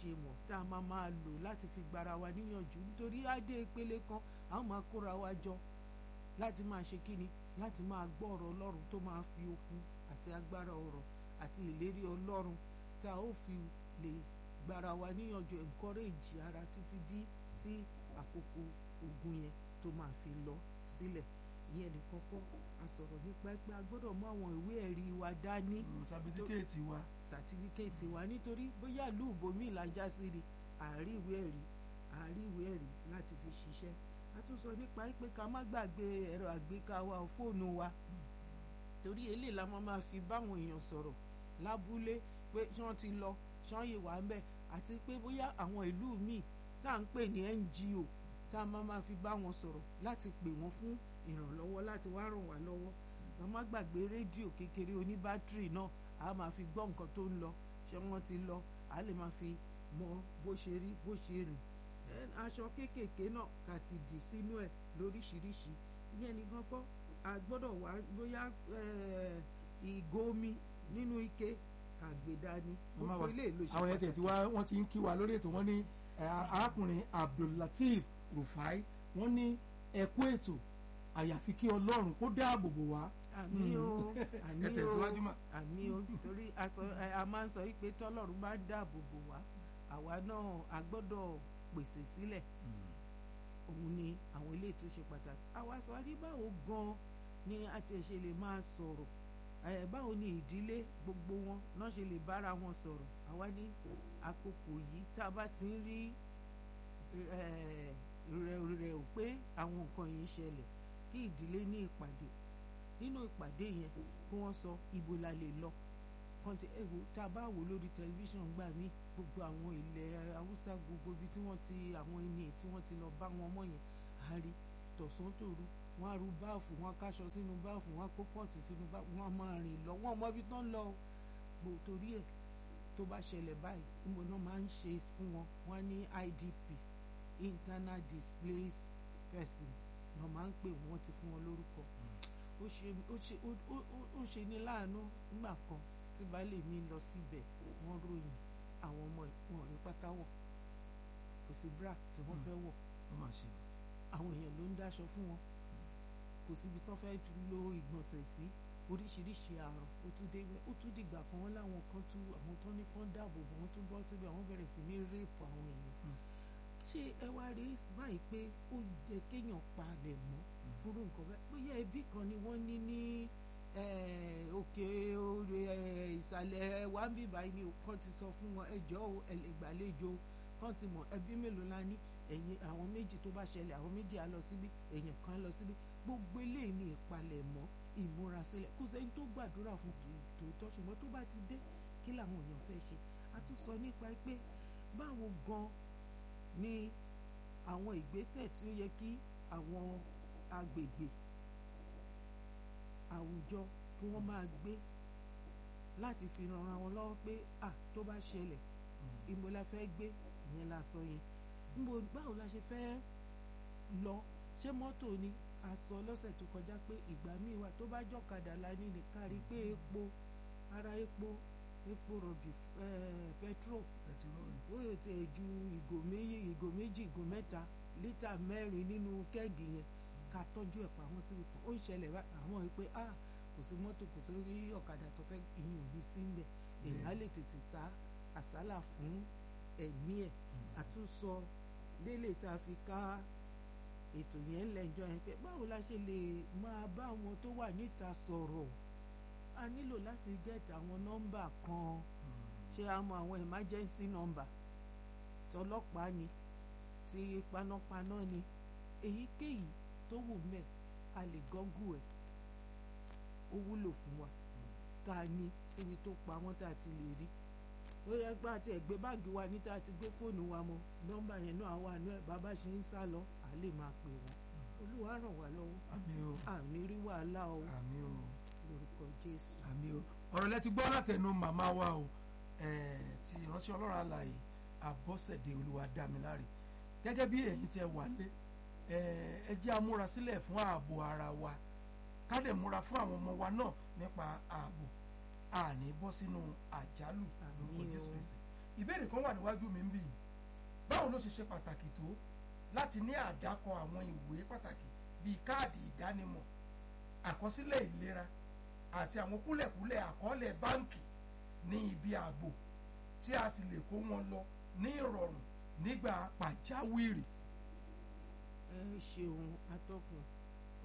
ṣe mọ̀ tá a máa máa lò láti fi gbára wa níyànjú nítorí adé ìpele kan a máa kóra wa jọ láti máa ṣe kíni láti máa gbọ́ ọ̀rọ̀ ọlọ́run tó máa fi okun àti agbára ọ̀rọ̀ àti ìlérí ọlọ́run tá a ó fi lè gbára wa níyànjú encourage ara títí dí tí àkókò ogun yẹn tó máa fi lọ sílẹ̀ ìyẹn ní kọ́kọ́ a sọ̀rọ̀ nípa pé a gbọ́dọ̀ mú àwọn ìwé ẹ̀rí wa dání sàbítíkẹ́ẹ̀tì wa sàtífíkẹ́ẹ̀tì wa nítorí bóyá ìlú ìbomi ìlàjà sí ni àárí ìwé ẹ̀rí àárí ìwé ẹ̀rí láti fi ṣiṣẹ́ a tún sọ nípa pé ká má gbàgbé ẹ̀rọ àgbéká wa fóònù wa torí eléyìí la máa máa fi báwọn èèyàn sọ̀rọ̀ lábúlé pé ṣé wọ́n ti lọ ṣé wọ́n yè wá ń bẹ̀ àti pé bóyá àwọn ìlú míì tá à ń pè ní NGO tá a máa máa fi bá wọn sọ̀rọ̀ láti pè wọ́n fún ìrànlọ́wọ́ láti wá ràn wá lọ́wọ́ ká má gbàgbé rédíò kékeré oníbátìrì náà a máa fi gbọ́ nǹkan tó ń lọ ṣé wọ́n ti lọ a lè máa fi mọ bó ṣe rí bó ṣe rìn aṣọ kéékèèké náà ká ti dì sínú ẹ̀ lóríṣiríṣi ìyẹn ní kọ́kọ́ a gbọ́dọ̀ wá bóyá ìgò omi nínú ike ká gbé dání gbogbo ilé ìlú ṣe àwọn yẹn tẹ̀ tí wọ́n ti ń kí wa lórí ètò wọn ní arákùnrin Abdullateef Rufai wọ́n ní ẹ̀kú ètò àyàfi kí Ọlọ́run kó dáàbò bò wá. àmì o àmì ẹ tẹ̀síwájú mà. o àmì o torí a máa ń sọ wípé tọ́lọ́run bá dáàbò bò wá àwa náà a gbọ́dọ̀ pèsè sílẹ̀ òun ni àwọn ilé tó ṣe pàtàkì àwa sọ wá ní báwo gan ni a ti ṣe lè máa sọ̀rọ̀ báwo ni ìdílé gbogbo wọn náà ṣe lè bára wọn sọ̀rọ̀ àwa ní àkókò yìí tá a bá ti ń rí rẹ̀ ò pé àwọn nǹkan yìí ń ṣẹlẹ̀ kí ìdílé ní ìpàdé nínú ìpàdé yẹn kí wọ́n sọ ibo la lè lọ kọ́ńtì ẹ̀wò tá a bá wò lórí tẹlifíṣàn gbà mí gbogbo àwọn ilẹ̀ haúsá gbogbo ibi tí wọ́n ti àwọn ẹni tí wọ́n ti lọ bá wọn mọ̀ yẹn á rí tọ̀sán tòru wọ́n á ru báàfù wọ́n á káṣọ sínú báàfù wọ́n á kó pọ́ọ̀tù sínú báàfù wọ́n á máa rìn lọ wọ́n mọ ibi tán lọ gbò torí ẹ̀ tó bá ṣẹlẹ̀ báyìí níbo náà máa ń ṣe fún wọn wọ́n ní IDP internal displaced persons náà máa ń pè wọ́n ti fún wọn lórúkọ ó ṣe ní láàánú nígbà kan tí baálé mi lọ síbẹ̀ wọ́n ròyìn àwọn ọmọ wọn ní pátáwọ̀ kò sí bra tí wọ́n fẹ́ wọ̀ àwọn èèyàn ló ń dáṣọ fún wọn kò síbi tó fẹ́ lo ìgbọ̀nsẹ̀ sí oríṣiríṣi àrùn ó tún dé ó tún dìgbà kan wọn láwọn kan tún àwọn tó ní kán dáàbò bò wọn tún bọ́ síbẹ̀ wọ́n bẹ̀rẹ̀ sí ní réèpù àwọn èèyàn ṣé ẹ wá rí báyìí pé ó yẹ kéèyàn palẹ̀ mọ́ fúrú nǹkan bẹ́ẹ̀ bóyá ẹbí kan ni wọ́n ní ní òkè ìsàlẹ̀ wàmbí báyìí ni kan ti sọ fún wọn ẹjọ́ ẹlẹ́gbàlejò kan ti mọ̀ ẹbí mélòó la ní ẹ̀yìn àwọn méjì tó bá ṣẹlẹ̀ àwọn méjì á lọ síbí èèyàn kan lọ síbí gbogbo eléyìí ní ìpalẹ̀mọ́ ìmúrasílẹ̀ kò sẹ́ni tó gbàdúrà fún tòótọ́ ṣùgbọ́n tó bá ti dé kí làwọn èèyàn fẹ́ ṣe a tún sọ nípa pé báwo gan ni àwọn ìgbésẹ̀ tí ó yẹ kí àwọn agbègbè àwùjọ kí wọ́n máa gbé láti fi ran ara wọn lọ́wọ́ pé à tó bá ṣẹlẹ̀ ìmọ̀ la fẹ́ gbé ìyẹn la sọ yẹn níbo báwo la ṣe fẹ́ lọ ṣé mọ́tò ni a sọ lọ́sẹ̀ tó kọjá pé ìgbà míì wà tó bá jọ̀kadà la ní ní kárí pé epo ara epo epo rọ̀bì petrol ó yẹ ti ju ìgò méjì ìgò méjì ìgò mẹ́ta lítà mẹ́rin nínú kẹ́ẹ̀gì yẹn ká tọ́jú ẹ̀ pamọ́ síbi kan ó ń ṣẹlẹ̀ àwọn yìí pé ah kò sí mọ́tò kò sí rí ọ̀kadà tó fẹ́ ìyún òbí sí ń bẹ̀ èèyàn á lè tètè sá àsálà fún ẹ̀mí ẹ̀ àtúnṣọ lélẹ̀ tá a fi ká ètò yẹn lẹ́jọ́ yẹn pé báwo la ṣe lè máa bá àwọn tó wà níta sọ̀rọ̀ a nílò láti gẹ́ẹ̀tì àwọn nọ́mbà kan ṣé a mọ àwọn emergency number tọlọ́pàá ni ti panápaná ni èyíkéyìí tó wù mẹ́ a lè gọ́gù ẹ̀ ó wúlò fún wa ká ní síbi tó pa wọ́n tá a ti lè rí ó yẹ pé àti ẹ̀gbẹ́ báàgì wa ní tá a ti gbé fóònù wa mọ́ nọ́mbà yẹn náà wà ní ẹ̀ bàbá ṣe ń sá lọ à lè máa pè wọ́n olúwa ràn wá lọ́wọ́ àmín o àní rí wàhálà o àmín o lórúkọ jésù. àmín o ọ̀rọ̀ lẹ ti gbọ́ látẹnu màmá wa o ti ìránṣẹ́ ọlọ́run àlàyé àbọ̀sẹ̀dé olúwadámiláre gẹ́gẹ́ bí ẹ̀yin tí ẹ wà lé ẹ jẹ́ amúra sílẹ̀ fún ààbò ara wa ká dẹ̀ múra fún àwọn ọmọ wa náà nípa ààbò àní bọ́ sínú àjálù lórúkọ Àmín o. jésù kristi ìbéèrè kan wà níwájú mi ń bì yìí báwo ló ṣe ṣe pàtàkì tó láti ní àdákọ àwọn ìwé pàtàkì bíi káàdì ìdánimọ̀ àkọsílẹ̀ ìlera àti àwọn kúlẹ̀kúlẹ̀ àkọọ́lẹ̀ báǹkì ní ibi ààbò tí a sì lè kó wọn lọ ní ìrọ̀rùn nígbà pàjáwìrì. ẹ ṣeun atọ́kùn